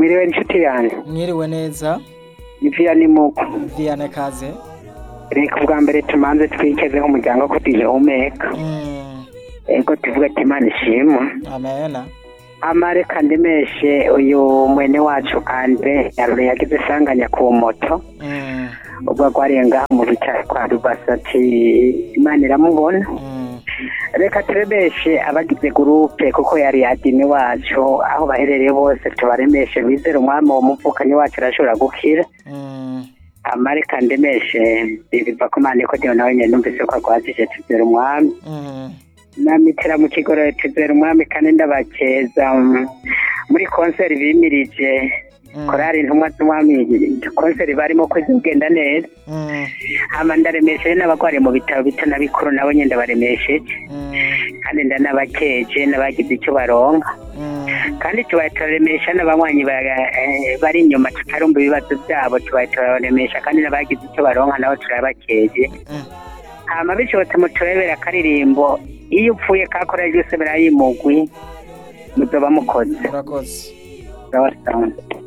mwiriwe inshuti yanjye mwiriwe neza ni viyani muko Vianney Kaze reka ubwa mbere tumanze twikeze nk'umuryango ko tugihumeka Mm, ego tuvuga ati imana ishimwe amena amare kandi meshe uyu mwene wacu andre yarure yagize isanganya ku moto Mm, ubwo agwariye ngaha mu bitaro kwa rubasa ati imana iramubona mm, reka turebeshe abagize gurupe kuko yari yadini wacu aho baherereye bose tubaremeshe bizere umwami wo muvukanyi wacu arashobora gukira mm, amare kandi meshe biva ku mana ko diyo nawe nyine numvise ko agwazije tuzere umwami mm, namitira mu kigororo tuzera umwami kandi ndabakeza mm, muri konseri bimirije mm, korari intumwa z'umwami konseri barimo ko zigenda neza mm, hama ndaremesheje n'abagwariye mu bitaro bito na bikuru nabo nyine ndabaremesheje mm, kandi ndanabakeje n'abagize icyo baronka mm, kandi tubaye turaremesha n'abanywanyi ba- eh, bari inyuma tutarumva ibibazo byabo tubaye turaremesha kandi n'abagize icyo baronka nabo turabakeje mm. hama bishobotse muturebera akaririmbo iyo upfuye kakora ryose barayimugwi muzoba mukoze murakoze sawa sawa